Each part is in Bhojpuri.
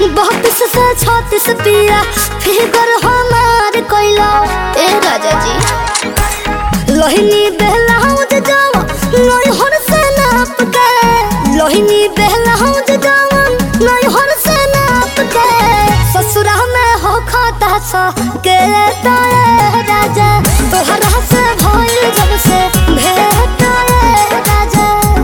बत्तीस से छत्तीस पिया फिगर हमार कैला ए राजा जी लोहिनी बेलाउज जावा नैहर से नाप के लोहिनी बेलाउज जावा नैहर से नाप के ससुरा में हो खाता सा के ताए राजा तोहरा से भइल जब से भेट ए राजा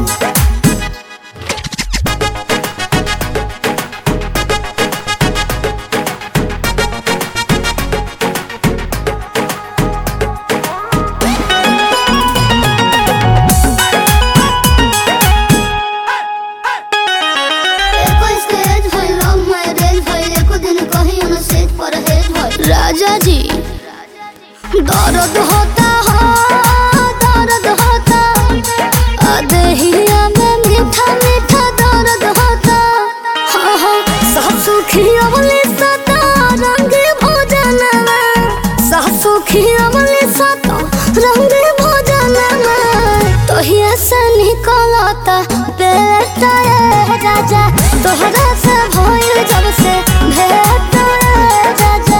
राजा जी दर्द होता हो दर्द होता अदहिया में मीठा मीठा दर्द होता हाँ हाँ सासु खियावली सता रंग भोजन में सासु खियावली सता रंग भोजन में तोहिया से निकलता पेट ए राजा तोहरा से भइल जब से भेट ए राजा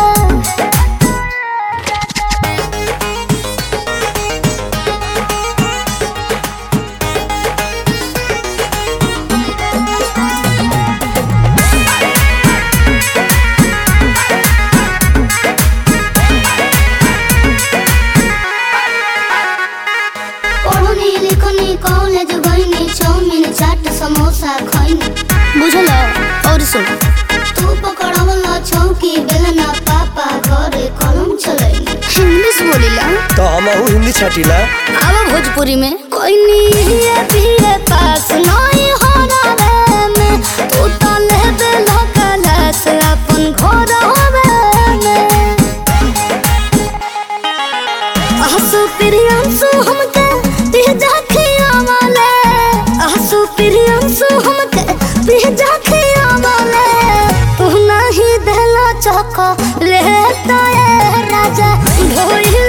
पढ़नी लिखनी कॉलेज गईनी चाउमीन चाट समोसा खईनी बुझल और सुन तू पकड़वला चौकी बेलना पापा घरे कलम चलैनी इंग्लिश बोलिला तो हमहू हिंदी छटिला अब भोजपुरी में कोई नहीं भी पास नहीं हो रहा में तू तो लेबे लकल से अपन घर होवे में आसु प्रियंसु हमके पिजा खियावले आसु प्रियंसु हमके पिजा खियावले तू नहीं देला चको लेता ए राजा ढोई